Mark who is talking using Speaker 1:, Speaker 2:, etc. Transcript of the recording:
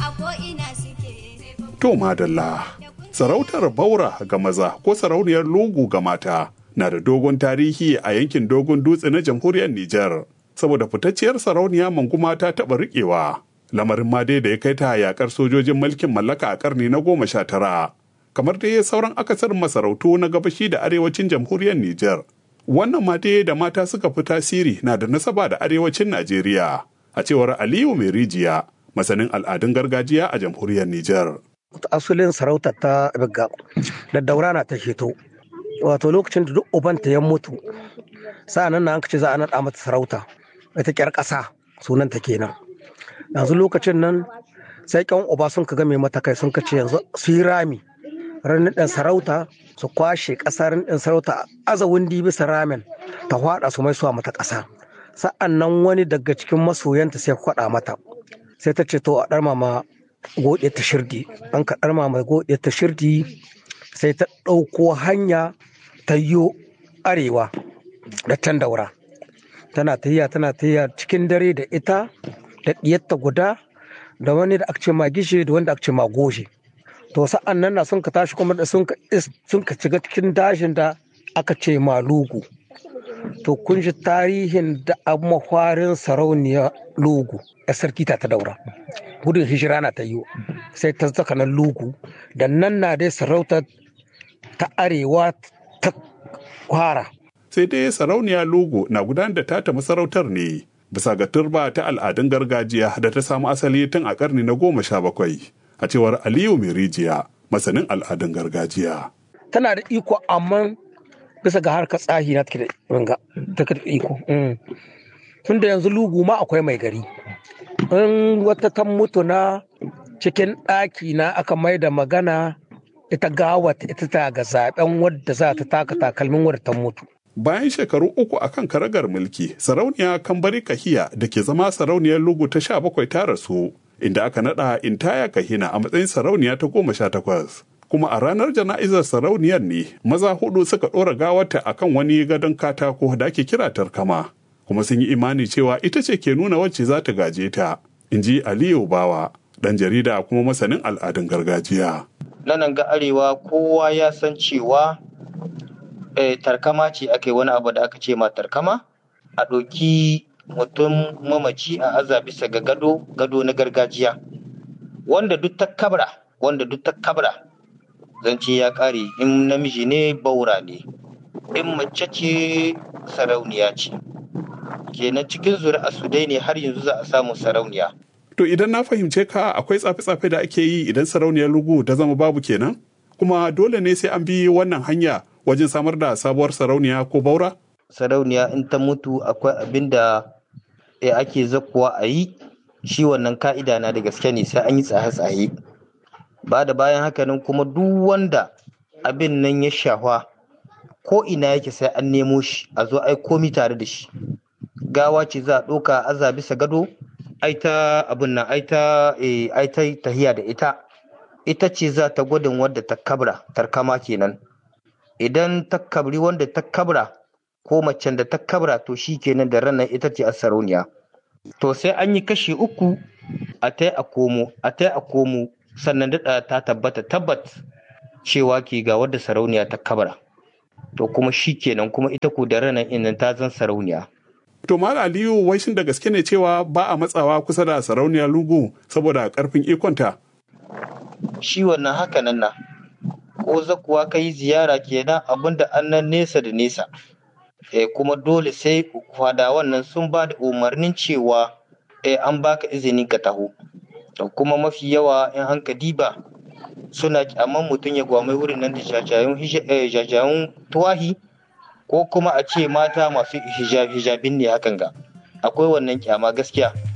Speaker 1: a ko'ina suke.
Speaker 2: To madalla, sarautar baura ga maza ko sarauniyar lugu ga mata na da dogon tarihi a yankin dogon dutse na jamhuriyar Nijar. Saboda fitacciyar sarauniya manguma ta taɓa riƙewa. Lamarin ma dai da ya kai ta yaƙar sojojin mulkin mallaka a ƙarni na goma sha tara. Kamar dai sauran akasarin masarautu na gabashi da arewacin jamhuriyar Nijar. Wannan ma dai da mata suka fi tasiri na da nasaba da arewacin Najeriya. A cewar Aliyu Mai Rijiya, masanin al'adun gargajiya a jamhuriyar Nijar.
Speaker 3: asulin sarautar ta bigga da daura na ta sheto wato lokacin da duk ubanta ya mutu sa'an nan an ce za a naɗa mata sarauta ita kyar ƙasa sunan ta kenan yanzu lokacin nan sai kyan uba sun ka game mata kai sun ka ce yanzu su yi rami ranar ɗin sarauta su kwashe ƙasa ranar ɗin sarauta aza wundi bisa ramen ta hwaɗa su mai suwa mata ƙasa sa'an nan wani daga cikin masoyanta sai kwaɗa mata sai ta ce to a ɗarma ma gode ta shirdi an ka ɗarma mai gode ta shirdi sai ta ɗauko hanya ta yo arewa da can daura tana tahiya tana tahiya cikin dare da ita da ɗiyarta guda da wani da aka ce ma gishe da wanda aka ce ma goje to sa'an nan na sun ka tashi kuma da sun ka shiga cikin dashin da aka ce ma lugu to kun ji tarihin da mafarin sarauniya lugu a sarki ta ta daura gudun hijira na ta yi sai ta zaka nan lugu da nan na dai sarauta ta arewa ta kwara
Speaker 2: Sai dai sarauniya lugu na gudanar da tata masarautar ne bisa ga turba ta al'adun gargajiya da ta samu asali tun a karni na goma sha bakwai a cewar Aliyu Mai Rijiya masanin al'adun gargajiya.
Speaker 3: tana da iko amma bisa ga harkar tsahi na take da take da iko tun da yanzu lugu ma akwai mai gari in wata ta mutu na cikin ɗaki na aka mai da magana ita gawa ita ta ga zaben wadda za ta taka takalmin wadda ta mutu
Speaker 2: Bayan shekaru uku a kan karagar mulki, sarauniya Kambari Kahiya da ke zama sarauniyar Lugu ta sha bakwai ta rasu, inda aka naɗa Intaya Kahina a matsayin sarauniya ta goma sha takwas. Kuma a ranar jana'izar sarauniyar ne, maza hudu suka ɗora gawarta a kan wani gadon katako da ake kira tarkama. Kuma sun yi imani cewa ita ce ke nuna wacce za ta gaje ta, in ji Aliyu Bawa, ɗan jarida kuma masanin al'adun gargajiya.
Speaker 4: nan ga arewa kowa ya san cewa eh, tarkama ce aka yi wani abu da aka ce ma tarkama a ɗauki mutum mamaci a aza bisa ga gado gado na gargajiya wanda duk ta kabra wanda duk ta kabra zance ya ƙare in namiji ne baura ne in mace ce sarauniya ce kenan cikin zuri'a su dai ne har yanzu za a samu sarauniya
Speaker 2: To idan na fahimce ka akwai tsafe-tsafe da ake yi idan sarauniyar lugu ta zama babu kenan? Kuma dole ne sai an bi wannan hanya wajen samar da sabuwar sarauniya ko baura?
Speaker 4: sarauniya in ta mutu akwai abin da eh, ake zakuwa a yi shi wannan ka'ida na da gaske ne sai an yi tsaye-tsaye ba da bayan haka nan kuma duk wanda abin nan ya shahwa ko ina yake sai an nemo shi a zo ai komi tare da shi gawa ce za a ɗauka aza bisa gado ai ta abin nan ai ta eh, ai ta tahiya da ita ita ce za ta gwadin wadda ta kabra tarkama kenan idan ta kabri wanda ta kabra ko macen da ta kabra to shi kenan da ranar ita ce a sarauniya to sai an yi kashi uku a tai a komo a tai a komo sannan daɗa ta tabbata tabbat cewa ke ga wadda sarauniya ta kabra to kuma shi kenan kuma ita ko da ranar inan ta zan sarauniya
Speaker 2: To Mal Aliyu wai shin da gaske ne cewa ba a matsawa kusa da sarauniyar lugu saboda karfin ikonta?
Speaker 4: shi wannan haka nan na ko zakuwa ka yi ziyara kenan abinda an nan nesa da nesa eh, kuma dole sai fadawan nan sun ba da umarnin cewa eh, an baka izinin ka taho to kuma mafi yawa in an ka diba suna kyaman mutum ya gwamai wurin nan da jajayen hija- eh, jajayen tuwahi ko kuma a ce mata masu hijab hijabin ne hakan ga akwai wannan kyama gaskiya